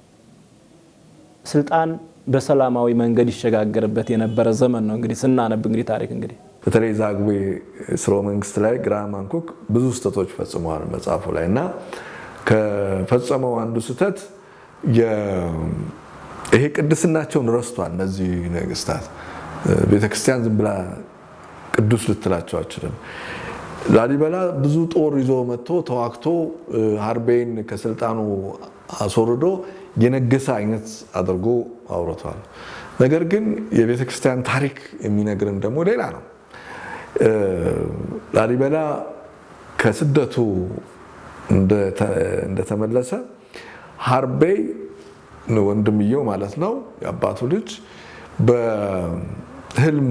[SPEAKER 5] ስልጣን በሰላማዊ መንገድ ይሸጋገርበት የነበረ ዘመን ነው። እንግዲህ ስናነብ እንግዲህ ታሪክ እንግዲህ
[SPEAKER 1] በተለይ ዛግዌ ስርወ መንግስት ላይ ግራሃም ሃንኮክ ብዙ ስህተቶች ፈጽመዋል መጽሐፉ ላይ እና ከፈጸመው አንዱ ስህተት ይሄ ቅድስናቸውን ረስቷል። እነዚህ ነገስታት ቤተክርስቲያን ዝም ብላ ቅዱስ ልትላቸው አችልም። ላሊበላ ብዙ ጦር ይዞ መጥቶ ተዋግቶ ሀርቤን ከስልጣኑ አስወርዶ የነገሰ አይነት አድርጎ አውርቷል። ነገር ግን የቤተ ክርስቲያን ታሪክ የሚነግርን ደግሞ ሌላ ነው። ላሊበላ ከስደቱ እንደተመለሰ ሀርቤይ ወንድምየው ማለት ነው የአባቱ ልጅ በህልሙ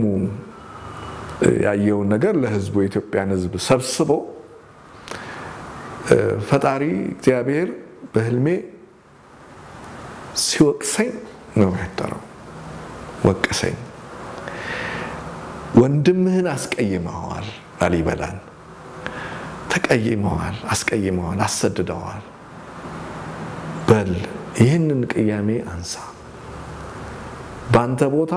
[SPEAKER 1] ያየውን ነገር ለህዝቡ የኢትዮጵያን ህዝብ ሰብስቦ ፈጣሪ እግዚአብሔር በህልሜ ሲወቅሰኝ ነው ያደረው። ወቀሰኝ። ወንድምህን አስቀይመዋል፣ ላሊበላን ተቀይመዋል፣ አስቀይመዋል፣ አሰድደዋል። በል ይህንን ቅያሜ አንሳ፣ በአንተ ቦታ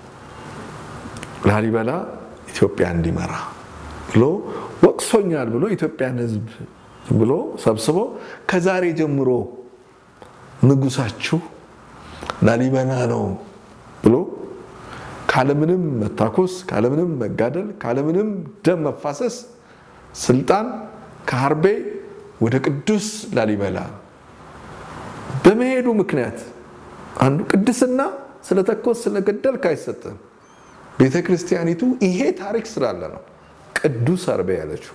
[SPEAKER 1] ላሊበላ ኢትዮጵያ እንዲመራ ብሎ ወቅሶኛል ብሎ ኢትዮጵያን ህዝብ ብሎ ሰብስቦ ከዛሬ ጀምሮ ንጉሳችሁ ላሊበላ ነው ብሎ ካለምንም መታኮስ፣ ካለምንም መጋደል፣ ካለምንም ደም መፋሰስ ስልጣን ከሀርቤ ወደ ቅዱስ ላሊበላ በመሄዱ ምክንያት አንዱ ቅድስና ስለተኮስ ስለገደልክ አይሰጥም። ቤተ ክርስቲያኒቱ ይሄ ታሪክ ስላለ ነው ቅዱስ ሀርቤ ያለችው።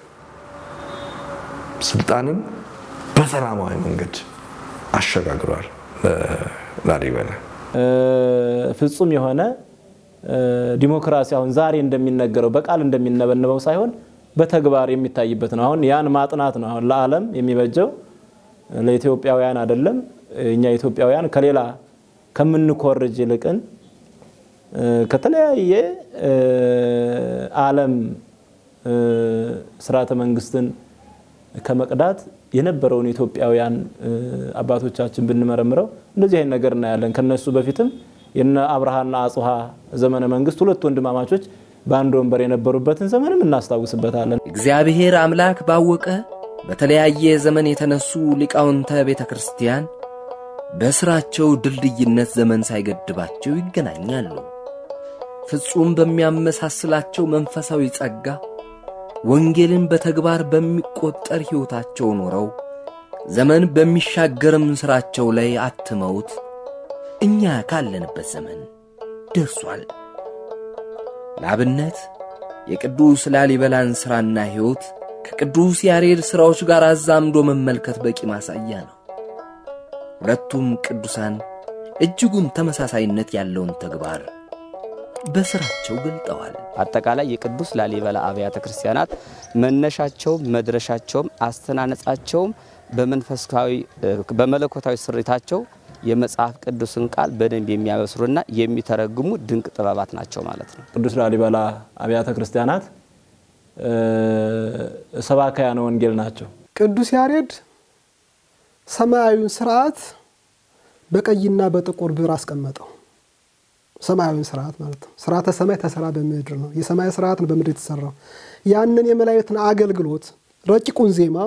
[SPEAKER 1] ስልጣንን በሰላማዊ መንገድ አሸጋግሯል ላሊበላ።
[SPEAKER 5] ፍጹም የሆነ ዲሞክራሲ አሁን ዛሬ እንደሚነገረው በቃል እንደሚነበነበው ሳይሆን በተግባር የሚታይበት ነው። አሁን ያን ማጥናት ነው አሁን ለዓለም የሚበጀው ለኢትዮጵያውያን አይደለም። እኛ ኢትዮጵያውያን ከሌላ ከምንኮርጅ ይልቅን ከተለያየ ዓለም ስርዓተ መንግስትን ከመቅዳት የነበረውን ኢትዮጵያውያን አባቶቻችን ብንመረምረው እንደዚህ አይነት ነገር እናያለን። ከነሱ በፊትም የነ አብርሃና አጽሃ ዘመነ መንግስት ሁለት ወንድማማቾች በአንድ ወንበር የነበሩበትን ዘመንም እናስታውስበታለን።
[SPEAKER 6] እግዚአብሔር አምላክ ባወቀ በተለያየ ዘመን የተነሱ ሊቃውንተ ቤተ ክርስቲያን በሥራቸው ድልድይነት ዘመን ሳይገድባቸው ይገናኛሉ። ፍጹም በሚያመሳስላቸው መንፈሳዊ ጸጋ ወንጌልን በተግባር በሚቆጠር ሕይወታቸው ኖረው ዘመን በሚሻገርም ሥራቸው ላይ አትመውት እኛ ካለንበት ዘመን ደርሷል። ለአብነት የቅዱስ ላሊበላን ሥራና ሕይወት ከቅዱስ ያሬድ ሥራዎች ጋር አዛምዶ መመልከት በቂ ማሳያ ነው። ሁለቱም ቅዱሳን እጅጉን ተመሳሳይነት ያለውን ተግባር በሥራቸው ገልጠዋል።
[SPEAKER 3] አጠቃላይ የቅዱስ ላሊበላ አብያተ ክርስቲያናት መነሻቸውም መድረሻቸውም አስተናነጻቸውም በመንፈሳዊ በመለኮታዊ ስሪታቸው የመጽሐፍ ቅዱስን ቃል በደንብ የሚያበስሩና የሚተረጉሙ ድንቅ ጥበባት ናቸው ማለት ነው።
[SPEAKER 5] ቅዱስ ላሊበላ አብያተ ክርስቲያናት ሰባካያነ ወንጌል ናቸው።
[SPEAKER 8] ቅዱስ ያሬድ ሰማያዊውን ስርዓት በቀይና በጥቁር ብር አስቀመጠው። ሰማያዊውን ስርዓት ማለት ነው። ስርዓተ ሰማይ ተሰራ በምድር ነው። የሰማይ ስርዓት ነው በምድር የተሰራው። ያንን የመላእክትን አገልግሎት ረቂቁን ዜማ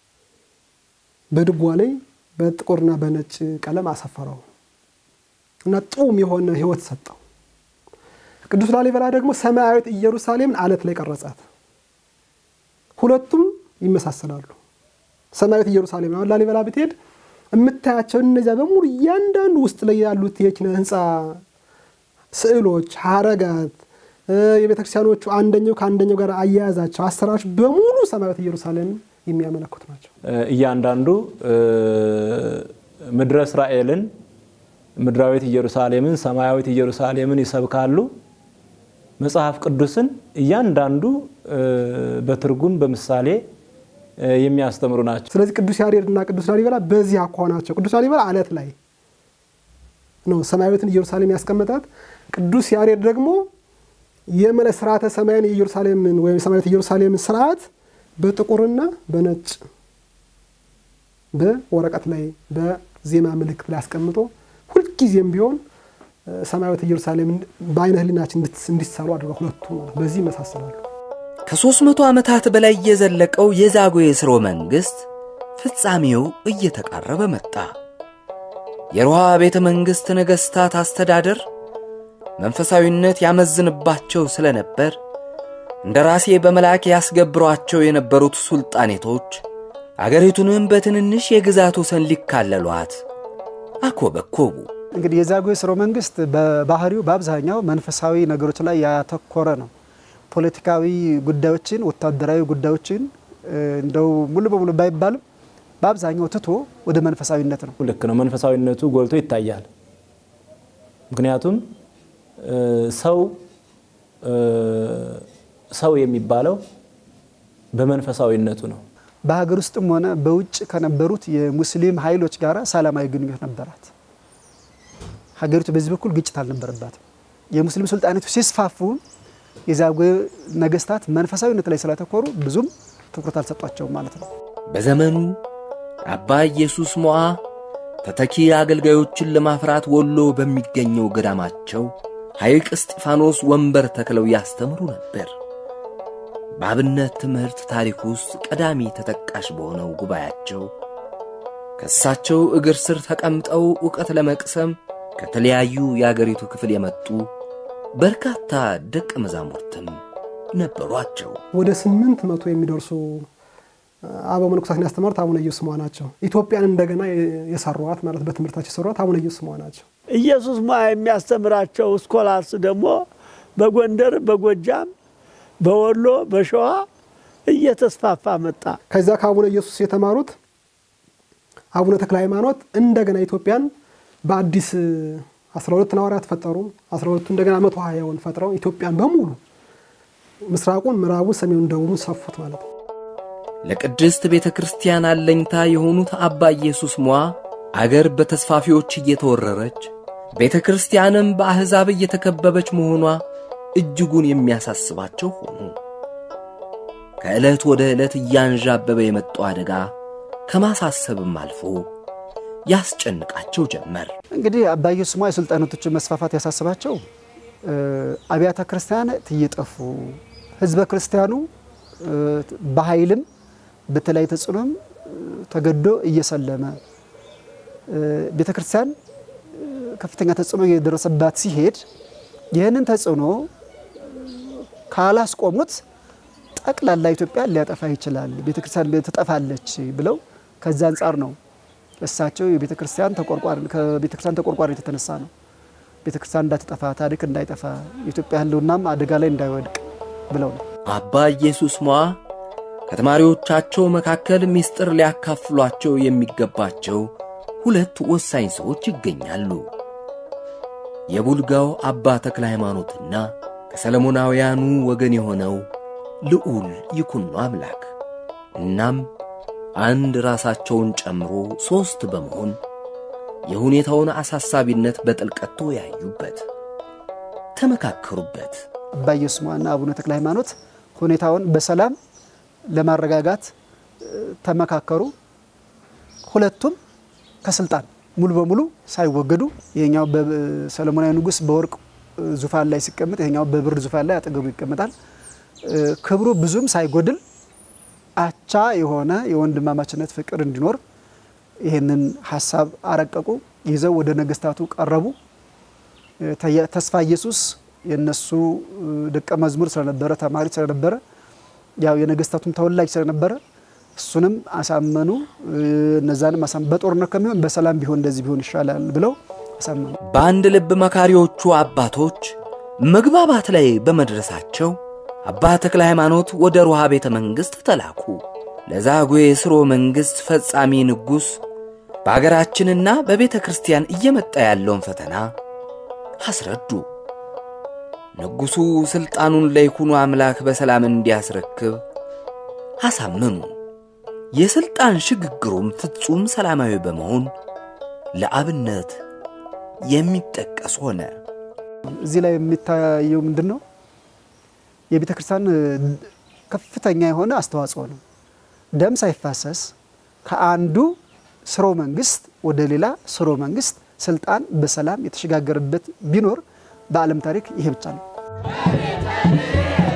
[SPEAKER 8] በድጓ ላይ በጥቁርና በነጭ ቀለም አሰፈረው እና ጡም የሆነ ሕይወት ሰጠው። ቅዱስ ላሊበላ ደግሞ ሰማያዊት ኢየሩሳሌምን አለት ላይ ቀረጻት። ሁለቱም ይመሳሰላሉ። ሰማያዊት ኢየሩሳሌም አሁን ላሊበላ ብትሄድ የምታያቸው እነዚያ በሙሉ እያንዳንዱ ውስጥ ላይ ያሉት የኪነ ህንፃ ስዕሎች፣ ሀረጋት፣ የቤተክርስቲያኖቹ አንደኛው ከአንደኛው ጋር አያያዛቸው አሰራሮች በሙሉ ሰማያዊት ኢየሩሳሌም የሚያመለክቱ ናቸው።
[SPEAKER 5] እያንዳንዱ ምድረ እስራኤልን፣ ምድራዊት ኢየሩሳሌምን፣ ሰማያዊት ኢየሩሳሌምን ይሰብካሉ። መጽሐፍ ቅዱስን እያንዳንዱ በትርጉም በምሳሌ የሚያስተምሩ ናቸው።
[SPEAKER 8] ስለዚህ ቅዱስ ያሬድ እና ቅዱስ ላሊበላ በዚህ አኳኋናቸው ቅዱስ ላሊበላ አለት ላይ ነው ሰማያዊትን ኢየሩሳሌም ያስቀመጣት። ቅዱስ ያሬድ ደግሞ የመለ ስርዓተ ሰማያን የኢየሩሳሌምን ወይም ሰማያዊት ኢየሩሳሌምን ስርዓት በጥቁርና በነጭ በወረቀት ላይ በዜማ ምልክት ላይ አስቀምጦ ሁልጊዜም ቢሆን ሰማያዊት ኢየሩሳሌም በአይነ ህሊናችን እንዲሳሉ አድርገው ሁለቱ በዚህ ይመሳሰላሉ።
[SPEAKER 6] ከሦስት መቶ ዓመታት በላይ የዘለቀው የዛጉዌ ሥርወ መንግሥት ፍጻሜው እየተቃረበ መጣ። የሮሃ ቤተ መንግሥት ነገሥታት አስተዳደር መንፈሳዊነት ያመዝንባቸው ስለነበር እንደ ራሴ በመልአክ ያስገብሯቸው የነበሩት ሱልጣኔቶች አገሪቱንም በትንንሽ የግዛት ወሰን ሊካለሏት አኮበኮቡ።
[SPEAKER 7] እንግዲህ የዛጉዌ ሥርወ መንግስት በባህሪው በአብዛኛው መንፈሳዊ ነገሮች ላይ ያተኮረ ነው። ፖለቲካዊ ጉዳዮችን፣ ወታደራዊ ጉዳዮችን እንደው ሙሉ በሙሉ ባይባልም በአብዛኛው ትቶ ወደ መንፈሳዊነት ነው።
[SPEAKER 5] ልክ ነው። መንፈሳዊነቱ ጎልቶ ይታያል። ምክንያቱም ሰው ሰው የሚባለው በመንፈሳዊነቱ ነው።
[SPEAKER 7] በሀገር ውስጥም ሆነ በውጭ ከነበሩት የሙስሊም ኃይሎች ጋር ሰላማዊ ግንኙነት ነበራት። ሀገሪቱ በዚህ በኩል ግጭት አልነበረባትም። የሙስሊም ሱልጣኔቶች ሲስፋፉ የዛጉዌ ነገስታት መንፈሳዊነት ላይ ስላተኮሩ ብዙም ትኩረት አልሰጧቸውም ማለት ነው።
[SPEAKER 6] በዘመኑ አባ ኢየሱስ ሞዓ ተተኪ አገልጋዮችን ለማፍራት ወሎ በሚገኘው ገዳማቸው ሐይቅ እስጢፋኖስ ወንበር ተክለው ያስተምሩ ነበር። በአብነት ትምህርት ታሪክ ውስጥ ቀዳሚ ተጠቃሽ በሆነው ጉባኤያቸው ከእሳቸው እግር ስር ተቀምጠው ዕውቀት ለመቅሰም ከተለያዩ የአገሪቱ ክፍል የመጡ በርካታ ደቀ መዛሙርትም ነበሯቸው።
[SPEAKER 8] ወደ ስምንት መቶ የሚደርሱ አበው መነኮሳትን ያስተማሩት አቡነ ኢየሱስ ሞዓ ናቸው። ኢትዮጵያን እንደገና የሰሯት ማለት በትምህርታቸው የሰሯት አቡነ ኢየሱስ ሞዓ ናቸው።
[SPEAKER 9] ኢየሱስ ሞዓ የሚያስተምራቸው ስኮላርስ ደግሞ በጎንደር፣ በጎጃም፣ በወሎ፣ በሸዋ እየተስፋፋ መጣ።
[SPEAKER 8] ከዚያ ከአቡነ ኢየሱስ የተማሩት አቡነ ተክለ ሃይማኖት እንደገና ኢትዮጵያን በአዲስ 12 ሐዋርያት ፈጠሩ። 12ቱ እንደገና መቶ ሀያውን ፈጥረው ኢትዮጵያን በሙሉ ምስራቁን፣ ምዕራቡን፣ ሰሜኑን፣ ደቡቡን ሰፉት ማለት ነው።
[SPEAKER 6] ለቅድስት ቤተ ክርስቲያን አለኝታ የሆኑት አባ ኢየሱስ ሞዓ አገር በተስፋፊዎች እየተወረረች ቤተ ክርስቲያንም በአሕዛብ እየተከበበች መሆኗ እጅጉን የሚያሳስባቸው ሆኑ። ከዕለት ወደ ዕለት እያንዣበበ የመጣው አደጋ ከማሳሰብም አልፎ ያስጨንቃቸው ጀመር።
[SPEAKER 7] እንግዲህ አባ ኢየሱስ ሞዓ የሱልጣኔቶችን መስፋፋት ያሳስባቸው አብያተ ክርስቲያናት እየጠፉ ህዝበ ክርስቲያኑ በኃይልም በተለያየ ተጽዕኖም ተገዶ እየሰለመ ቤተ ክርስቲያን ከፍተኛ ተጽዕኖ እየደረሰባት ሲሄድ ይህንን ተጽዕኖ ካላስቆሙት ጠቅላላ ኢትዮጵያ ሊያጠፋ ይችላል፣ ቤተ ክርስቲያን ትጠፋለች ብለው ከዛ አንጻር ነው እሳቸው የቤተ ክርስቲያን ተቆርቋሪ ከቤተ ክርስቲያን ተቆርቋሪነት የተነሳ ነው ቤተ ክርስቲያን እንዳትጠፋ ታሪክ እንዳይጠፋ የኢትዮጵያ ሕልውናም አደጋ ላይ እንዳይወድቅ ብለው ነው።
[SPEAKER 6] አባ ኢየሱስ ሞዓ ከተማሪዎቻቸው መካከል ምስጢር ሊያካፍሏቸው የሚገባቸው ሁለት ወሳኝ ሰዎች ይገኛሉ። የቡልጋው አባ ተክለ ሃይማኖትና ከሰለሞናውያኑ ወገን የሆነው ልዑል ይኩኖ አምላክ እናም አንድ ራሳቸውን ጨምሮ ሦስት በመሆን የሁኔታውን አሳሳቢነት በጥልቀት ተወያዩበት፣ ተመካከሩበት።
[SPEAKER 10] አባ ኢየሱስና አቡነ ተክለ ሃይማኖት ሁኔታውን በሰላም ለማረጋጋት ተመካከሩ። ሁለቱም ከስልጣን ሙሉ በሙሉ ሳይወገዱ ይሄኛው በሰለሞናዊ ንጉሥ በወርቅ ዙፋን ላይ ሲቀመጥ፣ ይሄኛው በብር ዙፋን ላይ አጠገቡ ይቀመጣል። ክብሩ ብዙም ሳይጎድል አቻ የሆነ የወንድማማችነት ፍቅር እንዲኖር ይህንን ሀሳብ አረቀቁ። ይዘው ወደ ነገስታቱ ቀረቡ። ተስፋ ኢየሱስ የነሱ ደቀ መዝሙር ስለነበረ ተማሪ ስለነበረ ያው የነገስታቱም ተወላጅ ስለነበረ እሱንም አሳመኑ። እነዛንም በጦርነት ከሚሆን በሰላም ቢሆን እንደዚህ ቢሆን ይሻላል ብለው አሳመኑ።
[SPEAKER 6] በአንድ ልብ መካሪዎቹ አባቶች መግባባት ላይ በመድረሳቸው አባ ተክለ ሃይማኖት ወደ ሮሃ ቤተ መንግሥት ተላኩ። ለዛጉዌ ሥርወ መንግሥት ፈጻሚ ንጉሥ በአገራችንና በቤተ ክርስቲያን እየመጣ ያለውን ፈተና አስረዱ። ንጉሡ ሥልጣኑን ለይኩኖ አምላክ በሰላም እንዲያስረክብ አሳመኑ። የሥልጣን ሽግግሩም ፍጹም ሰላማዊ በመሆን ለአብነት የሚጠቀስ ሆነ።
[SPEAKER 10] እዚህ ላይ የሚታየው ምንድን ነው? የቤተ ክርስቲያን ከፍተኛ የሆነ አስተዋጽኦ ነው። ደም ሳይፋሰስ ከአንዱ ስርወ መንግስት ወደ ሌላ ስርወ መንግስት ስልጣን በሰላም የተሸጋገረበት ቢኖር በዓለም ታሪክ ይሄ ብቻ ነው።